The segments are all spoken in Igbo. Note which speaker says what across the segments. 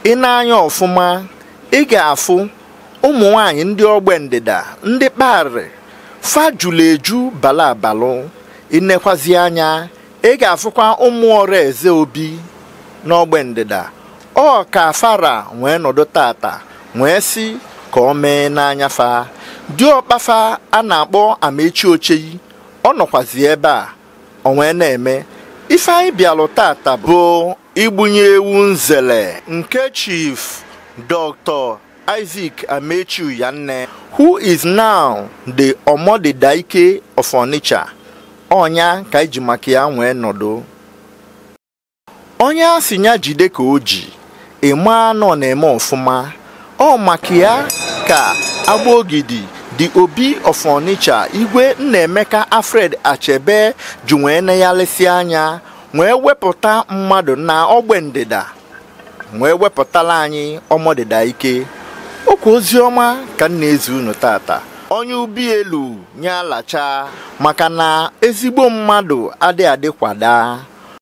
Speaker 1: ị na-anya ọfụma ị ga-afụ ụmụ nwanyị ndị ogbe ndịda ndị kparị fajulu eju bala abalụ ịnekwazi anya ị ga-afụkwa ụmụ ọrụ eze obi n'ogbe ndịda ọ ka fara wee nọdụ tata wee sị ka ọ mee n'anya fa diọkpafa a na-akpọ amechi ocheyi ọ nọkwazi ebe a ọ wee na-eme ife anyị bịalụ tata bụ igbunye ewu nzele nke chief dr isaac amechi uyanne who is now the omodidaike of onitsha ọnya ka iji maka ya nwee nọdụ onye a sị ya jide ka o ji ịma nọ na-eme ọfụma ọ maka ya ka agbaogidi the obi of onitsha igwe nnaemeka alfred achebe ji wee neghalịsị anya wee wepụta mmadụ na ogbe ndịda wee wepụtala anyị ọmọdịda ike okwu ozi ọma ka m na-ezi unu tata onye ubi elu nye alacha maka na ezigbo mmadụ adị adị kwada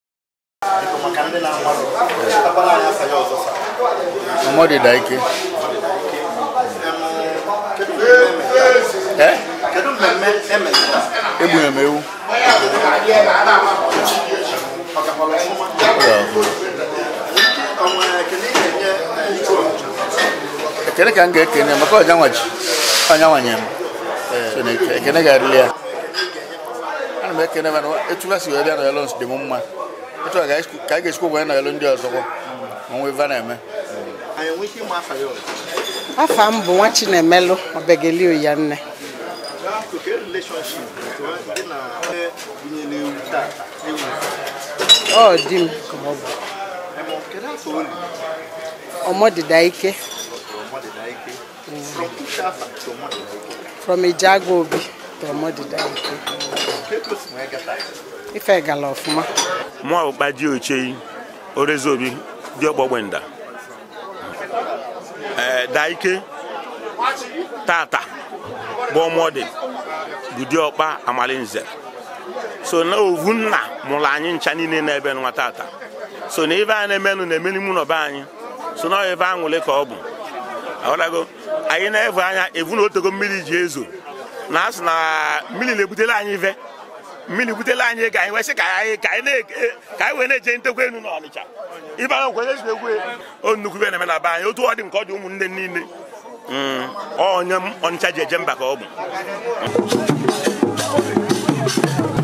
Speaker 2: ọmọdịda ike ee
Speaker 1: kedu mmemme emeziri
Speaker 2: egbunye m ewu ekene ka m ga-ekene maka ọja nwa ji ọnya nwanye m So na eke- ekene ga-adịrị ya ana m ekene mana etu ha si wee bịa n'elu dị m mma etu a ka anyị ga-esikwa wee n'elu ndị ọzọkwa ma nwe ife a na-eme
Speaker 1: anyị enwe ike ịma afa ya ọzọ
Speaker 3: afa m bụ nwa chinemelụ obegeli oyanne
Speaker 1: oke relationship dị na onye bunyere ewu tata ewu
Speaker 3: ọ di m ka ọ bụ
Speaker 1: emo kedu afọ oli
Speaker 3: ọmọdịda ike
Speaker 1: ọmọdịda ike from ushafa to ọmọdịda ike
Speaker 3: from ijago obi to ọmọdịda ike
Speaker 1: kedu o si wee gata
Speaker 3: ife gala ọfụma
Speaker 4: mụ ọkpa ji ocheyi orezobi dị ọgbọgbenda ee daike tata bụ ọmọdị bụ diọkpa amalinze so na ovu nna mụrụ anyị ncha niile n'ebe nwa tata so na ife a na-emenụ na-eme n'ime ụlọ be anyị so na ife aṅụrị ka ọ bụ aghọtago anyị na-evu anya evu na otego mmiri ji ezo na asị na mmiri na-ebutere anyị ife mmiri butela anyị ego anyị wee sị ka anyị ka anyị na- ka anyị wee na-eje ntekwa enu n'ọnịcha ibe ahụ nkwenye si egwu o nnukwu ibe na-eme na be anyị otu ọ dị nke ọ dị ụmụnne niile Mm, ọ onye m ọnịcha ji eje mba ka ọ bụ